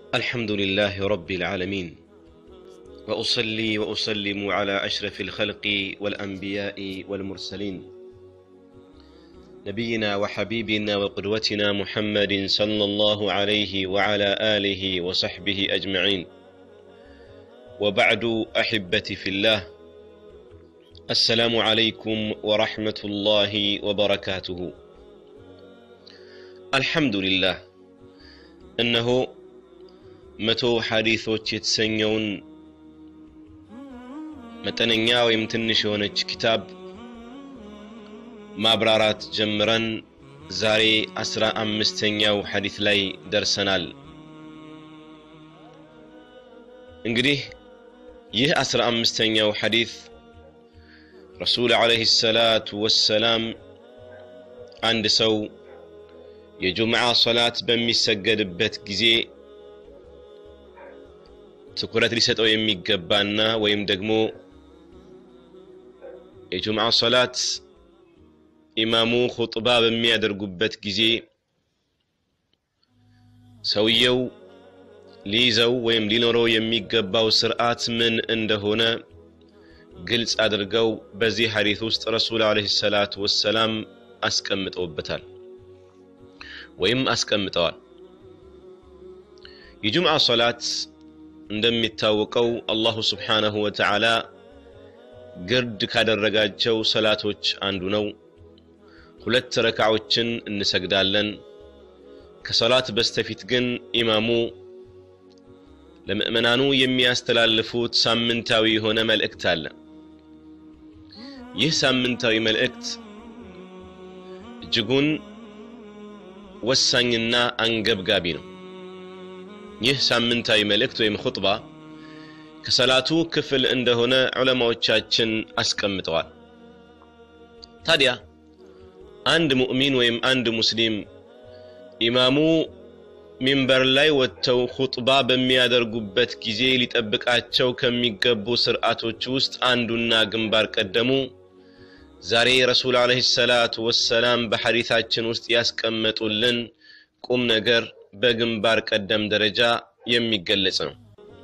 الحمد لله رب العالمين واصلي واسلم على اشرف الخلق والانبياء والمرسلين نبينا وحبيبنا وقدوتنا محمد صلى الله عليه وعلى اله وصحبه اجمعين وبعد احبتي في الله السلام عليكم ورحمه الله وبركاته الحمد لله እነሆ መቶ ሐዲሶች የተሰኘውን መጠነኛ ወይም ትንሽ የሆነች ኪታብ ማብራራት ጀምረን ዛሬ አስራ አምስተኛው ሐዲስ ላይ ደርሰናል። እንግዲህ ይህ አስራ አምስተኛው ሐዲስ ረሱል ዓለይሂ ሰላቱ ወሰላም አንድ ሰው የጁምዓ ሶላት በሚሰገድበት ጊዜ ትኩረት ሊሰጠው የሚገባና ወይም ደግሞ የጁምዓ ሶላት ኢማሙ ኹጥባ በሚያደርጉበት ጊዜ ሰውየው ሊይዘው ወይም ሊኖረው የሚገባው ስርዓት ምን እንደሆነ ግልጽ አድርገው በዚህ ሐዲስ ውስጥ ረሱል ዓለይሂ ሰላቱ ወሰላም አስቀምጠውበታል ወይም አስቀምጠዋል። የጁምዓ ሶላት እንደሚታወቀው አላሁ ስብሓነሁ ወተዓላ ግርድ ካደረጋቸው ሰላቶች አንዱ ነው። ሁለት ረካዖችን እንሰግዳለን። ከሰላት በስተፊት ግን ኢማሙ ለምእመናኑ የሚያስተላልፉት ሳምንታዊ የሆነ መልእክት አለ። ይህ ሳምንታዊ መልእክት እጅጉን ወሳኝና አንገብጋቢ ነው። ይህ ሳምንታዊ መልእክት ወይም ኹጥባ ከሰላቱ ክፍል እንደሆነ ዑለማዎቻችን አስቀምጠዋል። ታዲያ አንድ ሙእሚን ወይም አንድ ሙስሊም ኢማሙ ሚንበር ላይ ወጥተው ኹጥባ በሚያደርጉበት ጊዜ ሊጠብቃቸው ከሚገቡ ስርዓቶች ውስጥ አንዱና ግንባር ቀደሙ ዛሬ ረሱል ዓለይሂ ሰላቱ ወሰላም በሐዲታችን ውስጥ ያስቀመጡልን ቁም ነገር በግንባር ቀደም ደረጃ የሚገለጽ ነው።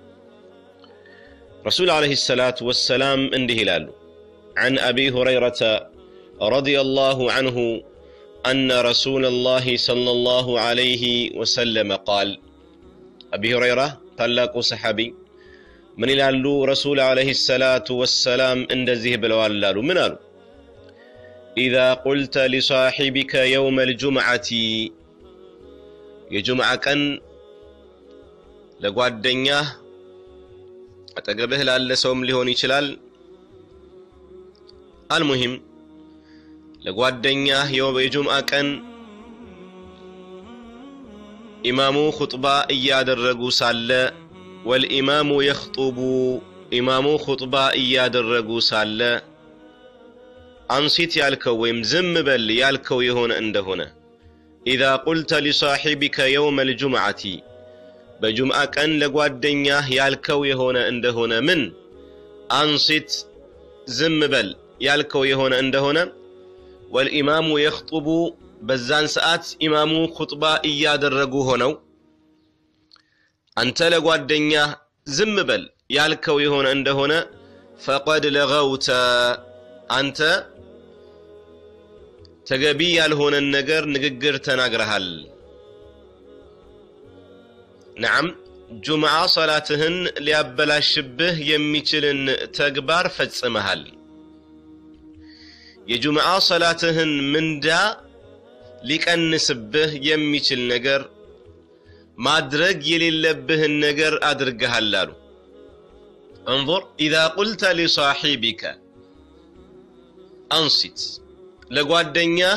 ረሱል ዓለይሂ ሰላቱ ወሰላም እንዲህ ይላሉ عن أبي هريرة رضي الله عنه أن رسول الله صلى الله عليه وسلم قال أبي هريرة طلق صحابي من يلالو رسول عليه الصلاة والسلام عند الزهب الوالالو من قالوا إذا قلت لصاحبك يوم الجمعة የጁምዓ ቀን ለጓደኛህ አጠገብህ ላለ ሰውም ሊሆን ይችላል። አልሙሂም ለጓደኛህ የጁምዓ ቀን ኢማሙ ኹጥባ እያደረጉ ሳለ ወልኢማሙ የኽጡቡ ኢማሙ ኹጥባ እያደረጉ ሳለ አንሲት ያልከው ወይም ዝም በል ያልከው የሆነ እንደሆነ ኢዛ ቁልተ ሊሳሒቢከ የውመ ልጁምዓቲ በጁምዓ ቀን ለጓደኛህ ያልከው የሆነ እንደሆነ ምን አንሲት ዝም በል ያልከው የሆነ እንደሆነ ወልኢማሙ የኽጡቡ በዛን ሰዓት ኢማሙ ኹጥባ እያደረጉ ሆነው አንተ ለጓደኛህ ዝም በል ያልከው የሆነ እንደሆነ ፈቀድ ለገውተ አንተ ተገቢ ያልሆነን ነገር ንግግር ተናግረሃል። ነዓም ጁምዓ ሰላትህን ሊያበላሽብህ የሚችልን ተግባር ፈጽመሃል። የጁምዓ ሰላትህን ምንዳ ሊቀንስብህ የሚችል ነገር ማድረግ የሌለብህን ነገር አድርገሃል አሉ። እንظር ኢዛ ቁልተ ሊሳሒቢከ አንሲት ለጓደኛህ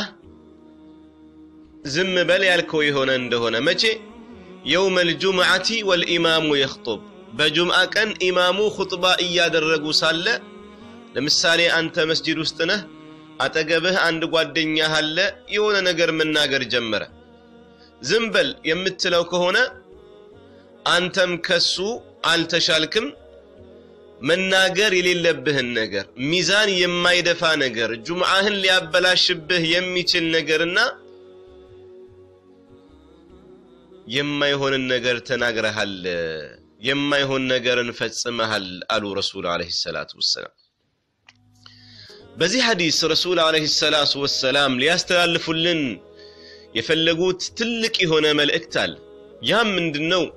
ዝም በል ያልከው የሆነ እንደሆነ መቼ የውመ ልጁምዓቲ ወልኢማሙ የኽጡብ በጁምዓ ቀን ኢማሙ ኹጥባ እያደረጉ ሳለ ለምሳሌ አንተ መስጂድ ውስጥ ነህ አጠገብህ አንድ ጓደኛህ አለ የሆነ ነገር መናገር ጀመረ ዝም በል የምትለው ከሆነ አንተም ከሱ አልተሻልክም መናገር የሌለብህን ነገር ሚዛን የማይደፋ ነገር ጁምዓህን ሊያበላሽብህ የሚችል ነገርና የማይሆንን ነገር ተናግረሃል፣ የማይሆን ነገርን ፈጽመሃል አሉ ረሱል ዓለይሂ ሰላቱ ወሰላም። በዚህ ሐዲስ ረሱል ዓለይሂ ሰላቱ ወሰላም ሊያስተላልፉልን የፈለጉት ትልቅ የሆነ መልእክት አለ። ያም ምንድን ነው?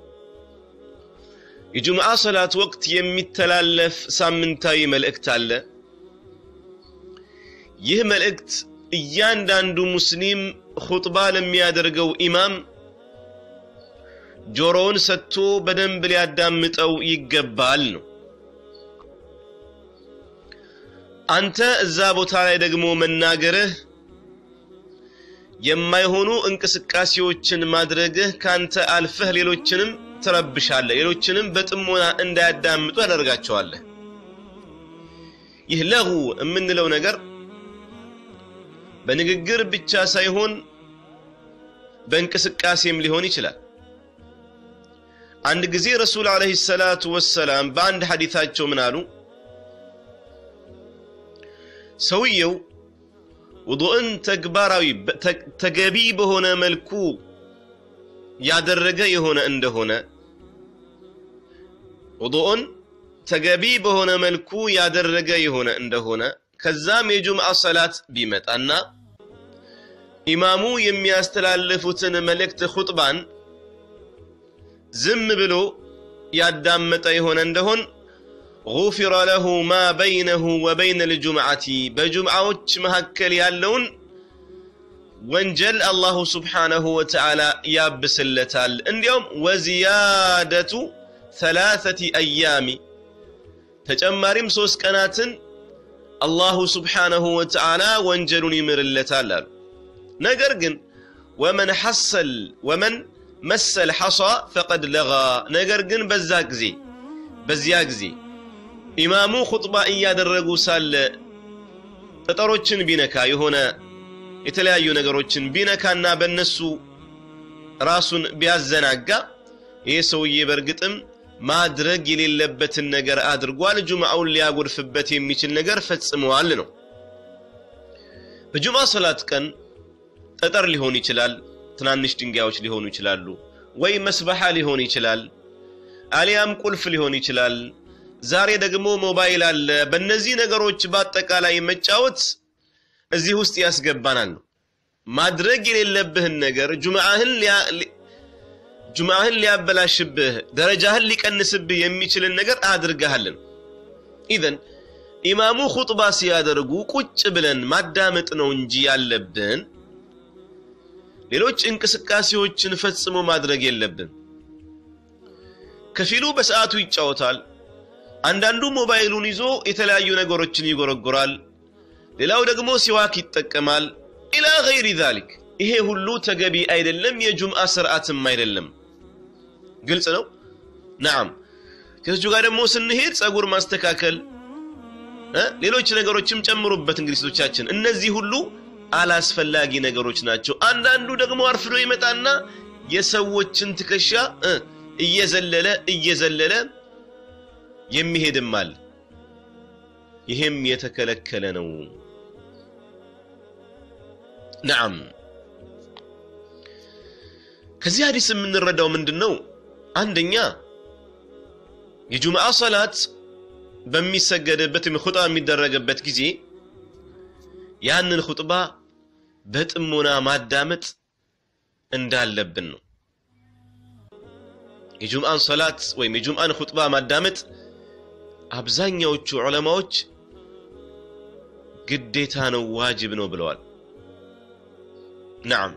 የጁምዓ ሰላት ወቅት የሚተላለፍ ሳምንታዊ መልእክት አለ። ይህ መልእክት እያንዳንዱ ሙስሊም ኹጥባ ለሚያደርገው ኢማም ጆሮውን ሰጥቶ በደንብ ሊያዳምጠው ይገባል ነው። አንተ እዛ ቦታ ላይ ደግሞ መናገርህ የማይሆኑ እንቅስቃሴዎችን ማድረግህ ካንተ አልፈህ ሌሎችንም ትረብሻለህ፣ ሌሎችንም በጥሞና እንዳያዳምጡ ያደርጋቸዋለህ። ይህ ለሁ የምንለው ነገር በንግግር ብቻ ሳይሆን በእንቅስቃሴም ሊሆን ይችላል። አንድ ጊዜ ረሱል ዓለይሂ ሰላቱ ወሰላም በአንድ ሐዲታቸው ምን አሉ? ሰውየው ውዱእን ተግባራዊ ተገቢ በሆነ መልኩ ያደረገ የሆነ እንደሆነ ውዱእን ተገቢ በሆነ መልኩ ያደረገ የሆነ እንደሆነ ከዛም የጁምዓ ሰላት ቢመጣና ኢማሙ የሚያስተላልፉትን መልእክት ኹጥባን ዝም ብሎ ያዳመጠ የሆነ እንደሆን ጉፊረ ለሁ ማ በይነሁ ወበይነ ልጁምዓቲ በጁምዓዎች መካከል ያለውን ወንጀል አላሁ ስብሓነሁ ወተዓላ ያብስለታል። እንዲያውም ወዚያደቱ ሰላሰቲ አያሚ ተጨማሪም ሶስት ቀናትን አላሁ ስብሓነሁ ወተዓላ ወንጀሉን ይምርለታል አሉ። ነገር ግን ወመን ሐሰል ወመን መሰል ሐሳ ፈቀድ ለጋ ነገር ግን በዛ ጊዜ በዚያ ጊዜ ኢማሙ ኹጥባ እያደረጉ ሳለ ጠጠሮችን ቢነካ የሆነ የተለያዩ ነገሮችን ቢነካና በእነሱ ራሱን ቢያዘናጋ ይህ ሰውዬ በእርግጥም ማድረግ የሌለበትን ነገር አድርጓል። ጁምዓውን ሊያጎድፍበት የሚችል ነገር ፈጽመዋል ነው። በጁምዓ ሰላት ቀን ጠጠር ሊሆን ይችላል፣ ትናንሽ ድንጋዮች ሊሆኑ ይችላሉ፣ ወይ መስበሓ ሊሆን ይችላል፣ አሊያም ቁልፍ ሊሆን ይችላል። ዛሬ ደግሞ ሞባይል አለ። በእነዚህ ነገሮች በአጠቃላይ መጫወት እዚህ ውስጥ ያስገባናል ነው። ማድረግ የሌለብህን ነገር ጁምዓህን ጁምዓህን ሊያበላሽብህ ደረጃህን ሊቀንስብህ የሚችልን ነገር አድርገሃልን። ኢዘን ኢማሙ ኹጥባ ሲያደርጉ ቁጭ ብለን ማዳመጥ ነው እንጂ ያለብን ሌሎች እንቅስቃሴዎችን ፈጽሞ ማድረግ የለብን። ከፊሉ በሰዓቱ ይጫወታል። አንዳንዱ ሞባይሉን ይዞ የተለያዩ ነገሮችን ይጎረጎራል። ሌላው ደግሞ ሲዋክ ይጠቀማል። ኢላ ገይሪ ዛሊክ ይሄ ሁሉ ተገቢ አይደለም፣ የጁምዓ ስርዓትም አይደለም። ግልጽ ነው። ነዓም ከሱ ጋር ደግሞ ስንሄድ ጸጉር ማስተካከል፣ ሌሎች ነገሮችም ጨምሩበት። እንግዲህ ሴቶቻችን እነዚህ ሁሉ አላስፈላጊ ነገሮች ናቸው። አንዳንዱ ደግሞ አርፍዶ ይመጣና የሰዎችን ትከሻ እየዘለለ እየዘለለ የሚሄድም አለ። ይሄም የተከለከለ ነው። ነዓም ከዚህ ሐዲስ የምንረዳው ምንድን ነው? አንደኛ የጁምዓ ሰላት በሚሰገድበት ኹጥባ የሚደረግበት ጊዜ ያንን ኹጥባ በጥሞና ማዳመጥ እንዳለብን ነው። የጁምዓን ሰላት ወይም የጁምዓን ኹጥባ ማዳመጥ አብዛኛዎቹ ዑለማዎች ግዴታ ነው፣ ዋጅብ ነው ብለዋል። ነዓም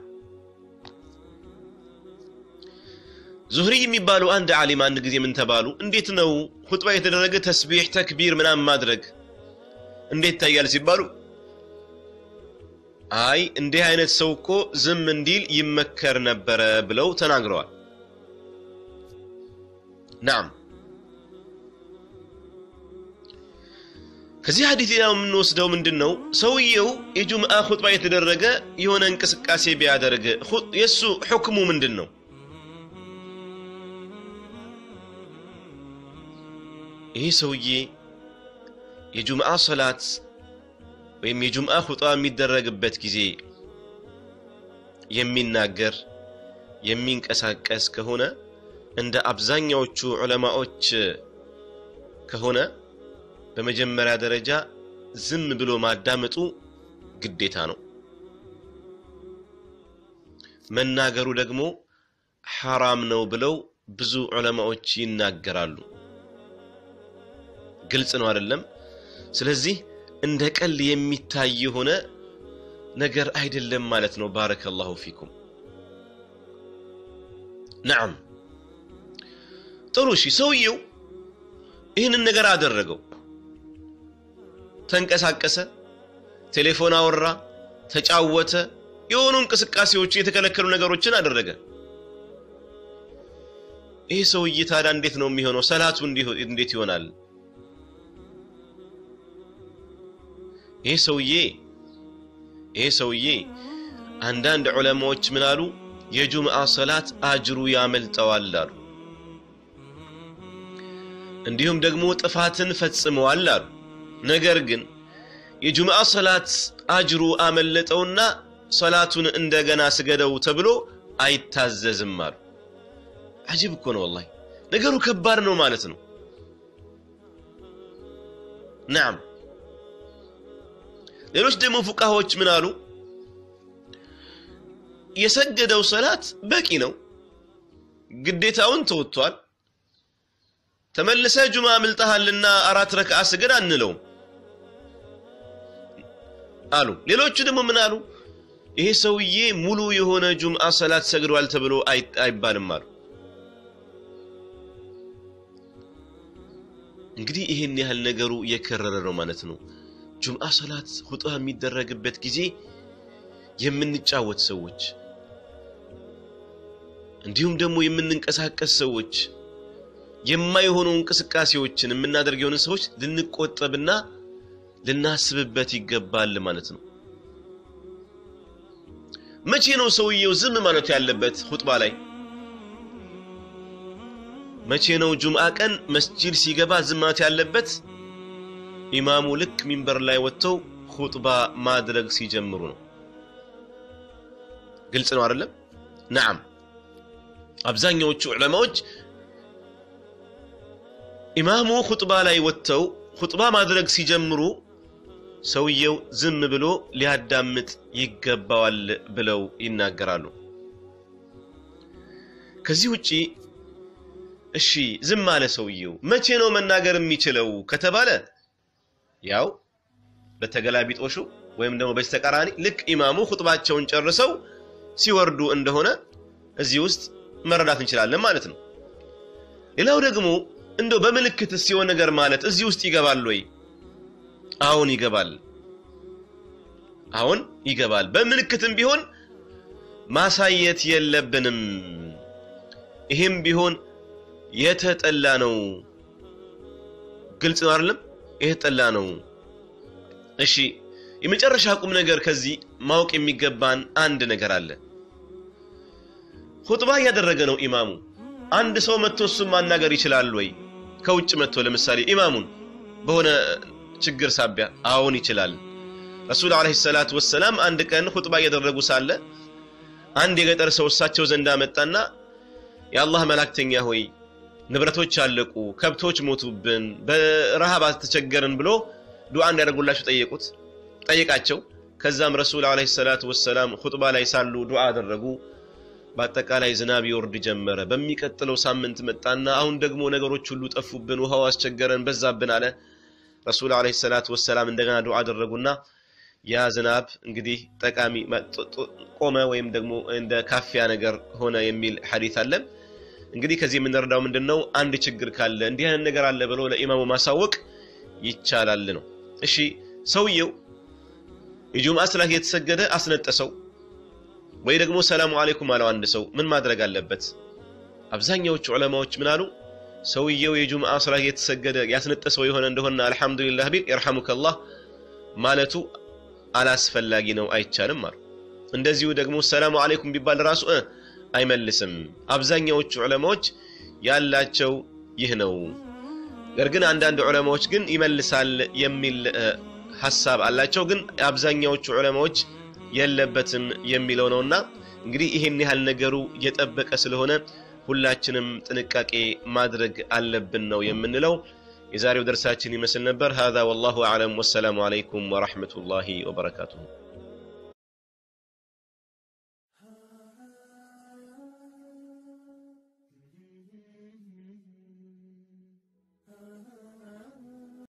ዙህሪ የሚባሉ አንድ ዓሊም አንድ ጊዜ ምን ተባሉ? እንዴት ነው ኹጥባ የተደረገ ተስቢሕ፣ ተክቢር ምናምን ማድረግ እንዴት ታያል ሲባሉ አይ እንዲህ አይነት ሰው እኮ ዝም እንዲል ይመከር ነበረ ብለው ተናግረዋል። ናም ከዚህ ሐዲስ ሌላው የምንወስደው ምንድን ነው? ሰውየው የጁምዓ ኹጥባ የተደረገ የሆነ እንቅስቃሴ ቢያደርግ የእሱ ሕክሙ ምንድን ነው? ይህ ሰውዬ የጁምዓ ሰላት ወይም የጁምዓ ኹጥባ የሚደረግበት ጊዜ የሚናገር የሚንቀሳቀስ ከሆነ እንደ አብዛኛዎቹ ዑለማዎች ከሆነ በመጀመሪያ ደረጃ ዝም ብሎ ማዳመጡ ግዴታ ነው። መናገሩ ደግሞ ሐራም ነው ብለው ብዙ ዑለማዎች ይናገራሉ። ግልጽ ነው አይደለም? ስለዚህ እንደ ቀል የሚታይ የሆነ ነገር አይደለም ማለት ነው። ባረከላሁ ፊኩም። ነዓም ጥሩ። እሺ ሰውየው ይህንን ነገር አደረገው፣ ተንቀሳቀሰ፣ ቴሌፎን አወራ፣ ተጫወተ፣ የሆኑ እንቅስቃሴዎች የተከለከሉ ነገሮችን አደረገ። ይህ ሰውዬ ታዲያ እንዴት ነው የሚሆነው? ሰላቱ እንዴት ይሆናል? ይህ ሰውዬ ይህ ሰውዬ አንዳንድ ዑለማዎች ምን አሉ? የጁምዓ ሰላት አጅሩ ያመልጠዋል አሉ። እንዲሁም ደግሞ ጥፋትን ፈጽመዋል አሉ። ነገር ግን የጁምዓ ሰላት አጅሩ አመለጠውና ሰላቱን እንደገና ስገደው ተብሎ አይታዘዝም አሉ። አጅብ እኮ ነው ወላሂ፣ ነገሩ ከባድ ነው ማለት ነው። ናም ሌሎች ደግሞ ፉቃዎች ምን አሉ? የሰገደው ሰላት በቂ ነው፣ ግዴታውን ተወጥቷል። ተመልሰ ጁማ አምልጠሃልና አራት ረክዓ ስገድ አንለውም አሉ። ሌሎቹ ደግሞ ምን አሉ? ይሄ ሰውዬ ሙሉ የሆነ ጁምዓ ሰላት ሰግዷል ተብሎ አይባልም አሉ። እንግዲህ ይህን ያህል ነገሩ የከረረ ነው ማለት ነው። ጁምዓ ሰላት ሁጥባ የሚደረግበት ጊዜ የምንጫወት ሰዎች እንዲሁም ደግሞ የምንንቀሳቀስ ሰዎች የማይሆኑ እንቅስቃሴዎችን የምናደርግ የሆነ ሰዎች ልንቆጠብና ልናስብበት ይገባል ማለት ነው። መቼ ነው ሰውየው ዝም ማለት ያለበት ሁጥባ ላይ? መቼ ነው ጁምዓ ቀን መስጂድ ሲገባ ዝም ማለት ያለበት? ኢማሙ ልክ ሚንበር ላይ ወጥተው ሁጥባ ማድረግ ሲጀምሩ ነው። ግልጽ ነው አይደለም? ነዓም አብዛኛዎቹ ዑለማዎች ኢማሙ ሁጥባ ላይ ወጥተው ሁጥባ ማድረግ ሲጀምሩ ሰውየው ዝም ብሎ ሊያዳምጥ ይገባዋል ብለው ይናገራሉ። ከዚህ ውጪ እሺ ዝም አለ ሰውየው፣ መቼ ነው መናገር የሚችለው ከተባለ ያው በተገላቢጦሹ ወይም ደግሞ በስተቃራኒ ልክ ኢማሙ ሁጥባቸውን ጨርሰው ሲወርዱ እንደሆነ እዚህ ውስጥ መረዳት እንችላለን ማለት ነው። ሌላው ደግሞ እንደው በምልክት ሲሆን ነገር ማለት እዚህ ውስጥ ይገባል ወይ? አሁን ይገባል። አሁን ይገባል። በምልክትም ቢሆን ማሳየት የለብንም። ይህም ቢሆን የተጠላ ነው። ግልጽ ነው አይደለም? የተጠላ ነው። እሺ የመጨረሻ ቁም ነገር ከዚህ ማወቅ የሚገባን አንድ ነገር አለ። ሁጥባ እያደረገ ነው ኢማሙ። አንድ ሰው መጥቶ እሱን ማናገር ይችላል ወይ? ከውጭ መጥቶ ለምሳሌ ኢማሙን በሆነ ችግር ሳቢያ አዎን ይችላል። ረሱል ዓለይሂ ሰላቱ ወሰላም አንድ ቀን ሁጥባ እያደረጉ ሳለ አንድ የገጠር ሰው እሳቸው ዘንድ መጣና የአላህ መላክተኛ ሆይ ንብረቶች አለቁ፣ ከብቶች ሞቱብን፣ በረሃብ ተቸገርን ብሎ ዱዓ እንዲያደርጉላቸው ጠየቁት ጠየቃቸው። ከዛም ረሱል ዓለይሂ ሰላቱ ወሰላም ሁጥባ ላይ ሳሉ ዱዓ አደረጉ። በአጠቃላይ ዝናብ ይወርድ ጀመረ። በሚቀጥለው ሳምንት መጣና አሁን ደግሞ ነገሮች ሁሉ ጠፉብን፣ ውሃው አስቸገረን፣ በዛብን አለ። ረሱል ዓለይሂ ሰላቱ ወሰላም እንደገና ዱዓ አደረጉና ያ ዝናብ እንግዲህ ጠቃሚ ቆመ፣ ወይም ደግሞ እንደ ካፊያ ነገር ሆነ የሚል ሐዲት አለ። እንግዲህ ከዚህ የምንረዳው ምንድን ነው? አንድ ችግር ካለ እንዲህ አይነት ነገር አለ ብሎ ለኢማሙ ማሳወቅ ይቻላል ነው። እሺ ሰውየው የጁምዓ ሰላት እየተሰገደ አስነጠሰው ወይ ደግሞ ሰላሙ አለይኩም አለው አንድ ሰው ምን ማድረግ አለበት? አብዛኛዎቹ ዑለማዎች ምን አሉ? ሰውየው የጁምዓ ሰላት እየተሰገደ ያስነጠሰው የሆነ እንደሆነ አልሐምዱሊላህ ቢል የርሐሙከላህ ማለቱ አላስፈላጊ ነው፣ አይቻልም አሉ። እንደዚሁ ደግሞ ሰላሙ አለይኩም ቢባል ራሱ አይመልስም። አብዛኛዎቹ ዑለማዎች ያላቸው ይህ ነው። ነገር ግን አንዳንድ ዑለማዎች ግን ይመልሳል የሚል ሐሳብ አላቸው። ግን አብዛኛዎቹ ዑለማዎች የለበትም የሚለው ነውና እንግዲህ ይሄን ያህል ነገሩ እየጠበቀ ስለሆነ ሁላችንም ጥንቃቄ ማድረግ አለብን ነው የምንለው። የዛሬው ደርሳችን ይመስል ነበር። هذا والله أعلم والسلام عليكم ورحمة الله وبركاته